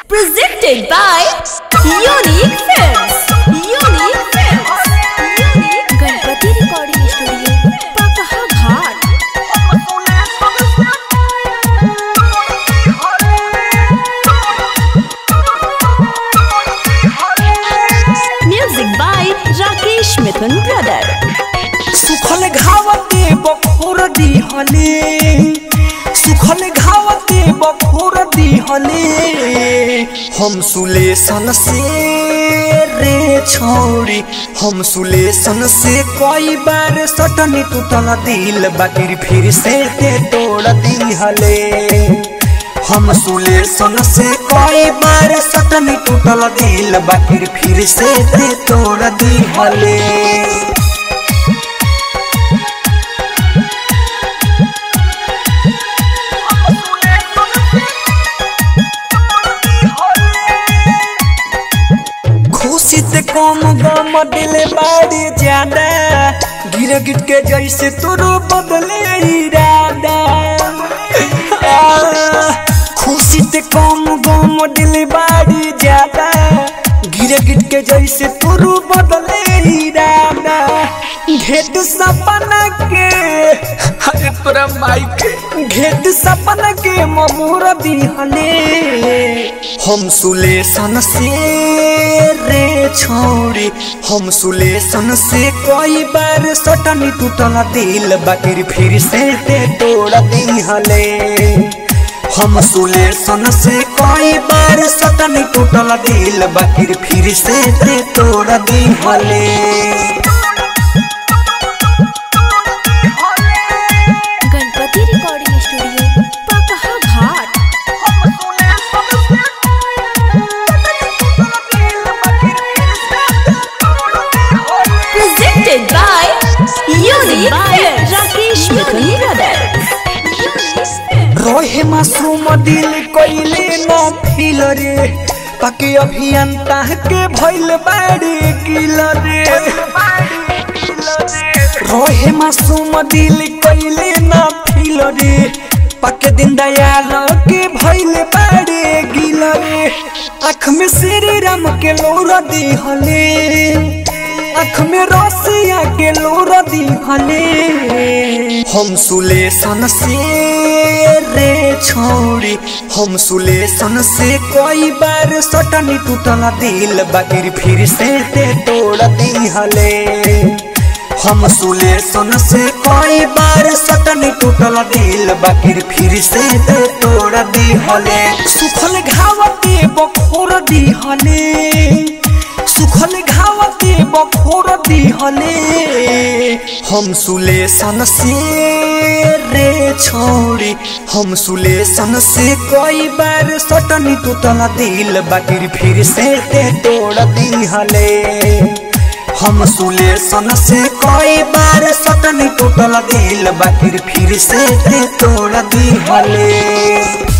Presented by Unique Films. Unique Films. Unique Ganpati recording studio पकहा घाट music by Rakesh Mithun brother सुखल घावते बखोर दिहले सुखल घावते बखोर दिहले हम सुलेसन से रे छोड़ी हम सुलेसन से कई बार सटनी टूटल दिल बाकी फिर से ते तोड़ दिहले हम सुलेसन से कई बार सटनी टूटल दिल बाकी फिर से ते तोड़ दिहले खुशी से कम गम दिले बाड़ी ज्यादा गिर गिट के जैसे तोरो बदले इरादा आ, खुशी से कम गम दिले बाड़ी ज्यादा गिर गिट के जैसे तोरो बदले इरादा घेट सपना के अरे तोरा माई के घेट सपना के ममूर दिहले हम सुलेसन से रे छोड़ी हम सुलेसन से कई बार सटनी टूटल दिल बाकी फिर से ते तोड़ दिहले हम सुलेसन से कई बार सटनी टूटल दिल बाकी फिर से ते तोड़ दिहले गणपति रिकॉर्डिंग स्टूडियो पकहा घाट presented by Unique Films. Rakesh Mithun brother रोहे मासूम दिल कोइले न फिल रे पाके अभियंता के भइल बाड़ी किल रे रोहे मासूम दिल कोइले न फिल रे पाके दिन दयाल के भइल बाड़ी गिल रे आँख में श्री राम के लोरा दिहले आँख में रसिया के लोरा दिहले हम सुलेसन से रे छोड़ी हम सुलेसन से कई बार सटनी टूटल दिल बाकी फिर से ते तोड़ दिहले हम सुलेसन से कई बार सटनी टूटल दिल बाकी फिर से ते तोड़ दिहले सुखल घावते बखोर दिहले सुखल घावते बखोर दिहले हम सुलेसन से रे छोड़ी हम सुलेसन से कई बार सटनी टूटल दिल बाकी फिर से ते तोड़ दिहले हम सुलेसन से कई बार सटनी टूटल दिल बाकी फिर से ते तोड़ दिहले